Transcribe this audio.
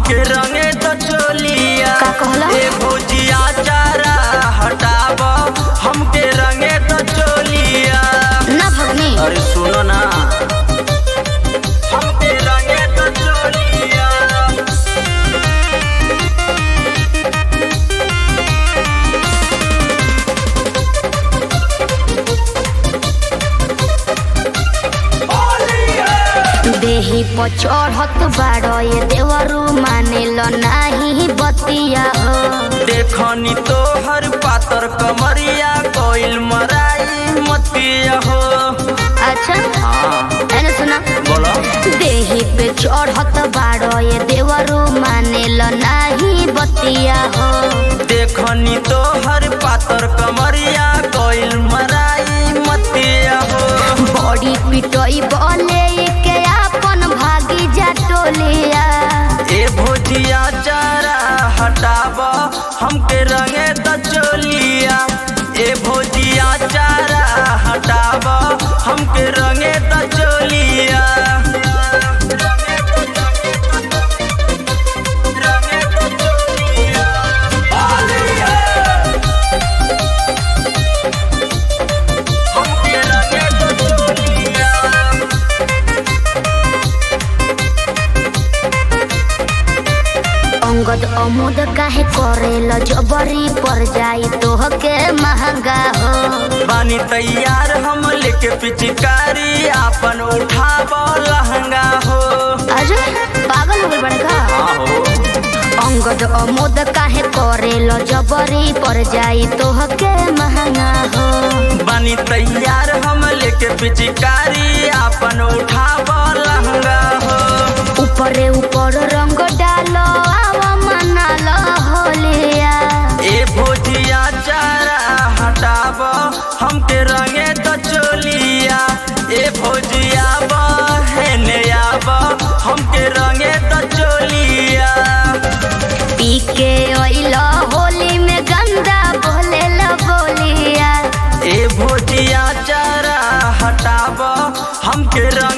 हमके रंगे तो चोलिया का कहला? ए भुजिया चारा हटाब हमके रंगे तो चोलिया ना भगनी अरे सुनो ना हमके रंगे तो चोलिया देही पर चढ़त बाड़ो ये देवरू मानेल नाही बतिया हो देखनी तो हर पातर कमरिया कोइल मराई मतिया हो अच्छा हाँ एने सुना बोलो देही पे चढ़त बाड़ो ये देवरू मानेल नाही बतिया हो देखनी तो हर पातर कमरिया कोइल मराई मतिया हो बड़ी पिटोई बोले के आपन भागी जा टोलिया ए भुजिया चारा हटाब हमके रंगे तो चोलिया ए भुजिया चारा हटाब हमके रंगे तो चोलिया रंगे तो चोलिया। हमके रंगे तो चोलिया अंगद अमुद काहे करेल जबरी पर जाई तोहके महंगा हो बानी तैयार हम लेके पिचकारी आपन उठाब लहंगा हो अरे पागल हो गइल बड़का आहो अंगद अमुद काहे करेल जबरी पर जाई तोहके महंगा हो बानी तैयार हम लेके पिचकारी आपन उठाब लहंगा हो ऊपरे ऊपर रंग डालो आवा मनालो होलिया ए भोजिया चारा हटाब हमके रंगे तो चोलिया ए भोजिया बहने आब हमके रंगे तो चोलिया पी के ओइल होली में गंदा बोलेल बोलिया ए भोजिया चारा हटाब हमके रंगे